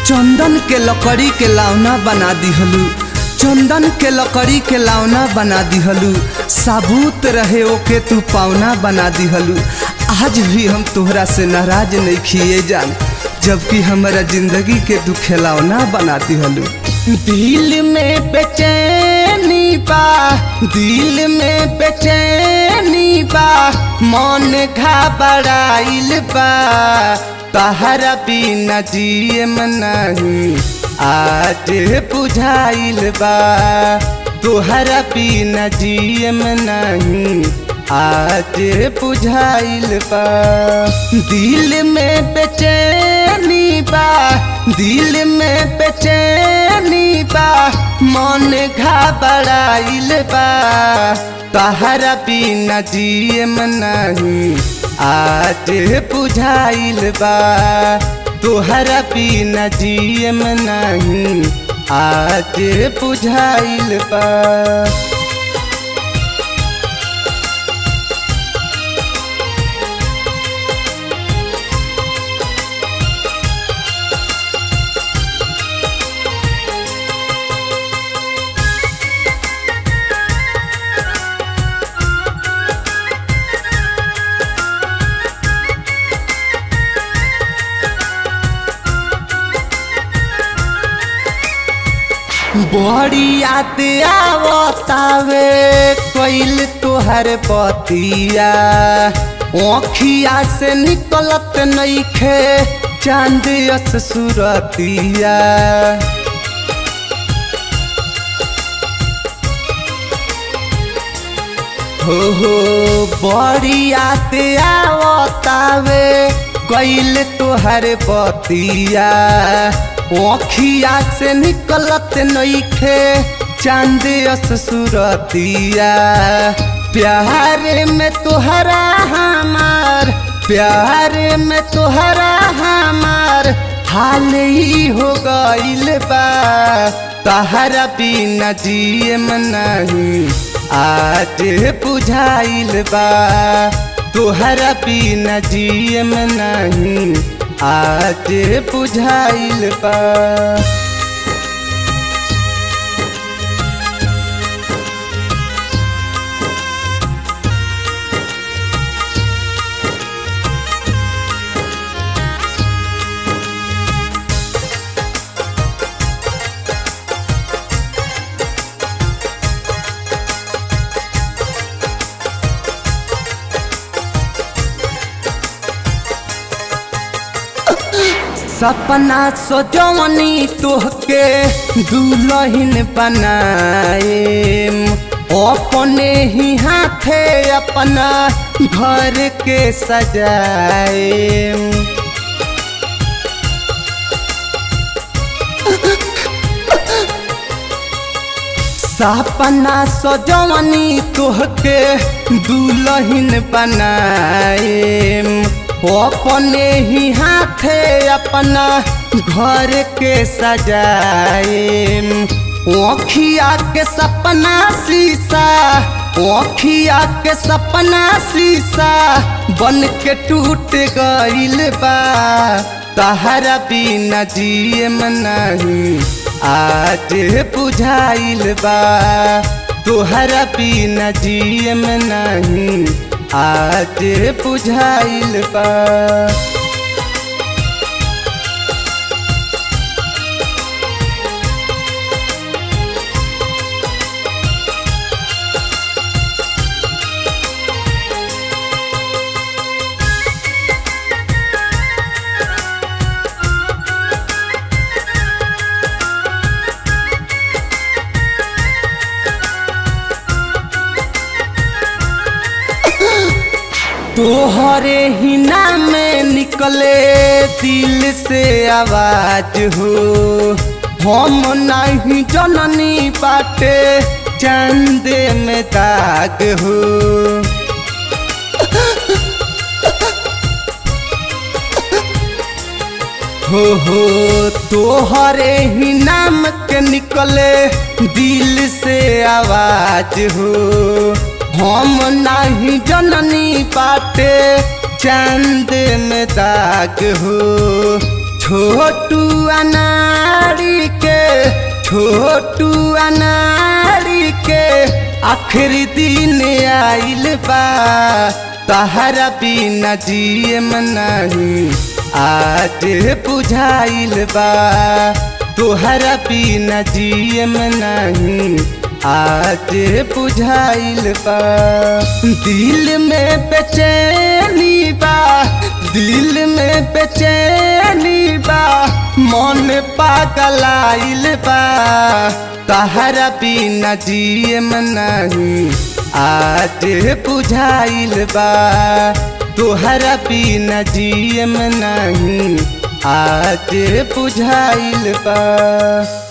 चंदन के लकड़ी के लावना बना दिहलू चंदन के लकड़ी के लावना बना दिहलू साबुत रहे ओके तू पावना बना दिहलू आज भी हम तोहरा से नाराज नहीं खिए जान जबकि हमारा जिंदगी के तू खिलौना बना दिहलू दिल में बेचैनी बा दिल में बेचैनी बा मन घबराइल बा तहरा बिना जियम नहीं आज बुझाइल बा तोहरा बिना जियम नहीं आज बुझाइल बा दिल में बेचैनी बा दिल में बेचैनी बा मन घबराइल बा तहरा बिना जियम नहीं आज बुझाइल बा तोहरा बिना जियम नहीं आज बुझाइल बा बड़ी याद आवतावे कोइल तोहर बतिया ओखिया से निकलत नईखे चांद यस सुरतिया हो हो बड़ी याद आवतावे कोइल तोहर बतिया ओखिया से निकलत नईखे चांद यस सुरतिया प्यार में तोहरा हमार प्यार में तोहरा हमार हाल ही हो गइल बा तहरा बिना जियम नहीं आज बुझाइल बा तोहरा बिना जियम नहीं आज बुझाइल बा सपना सोजवनी तोहके दुलहिन बनाए अपने ही हाथे अपना घर के सजाए सपना सजवनी तोहके दुलहिन बनाए अपने ही हाथे अपना घर के सजाए ओखिया के सपना शीशा ओखिया के सपना शीशा बन के टूट गइल बा तहरा बिना जियम नहीं आज बुझाइल बा तोहरा बिना जियम नहीं आज बुझाइल बा तोहरे ही नाम में निकले दिल से आवाज हो हम नहीं जननी बाटे चंदे में दाग हो हो हो तोहरे ही नाम के निकले दिल से आवाज हो हम नहीं जननी पाटे चांद में दाग हो छोटू अनाड़ी के छोटू अनाड़ी के आखिरी दिन आइल बा तहरा बिना जियम नहीं आज बुझाइल बा तोहरा बिना जियम नहीं आज बुझाइल बा दिल में बेचैनी बा दिल में बेचैनी बा मन पागलाइल बा तहरा बिना जियम नहीं आज बुझाइल बा तोहरा बिना जियम नहीं आज बुझाइल बा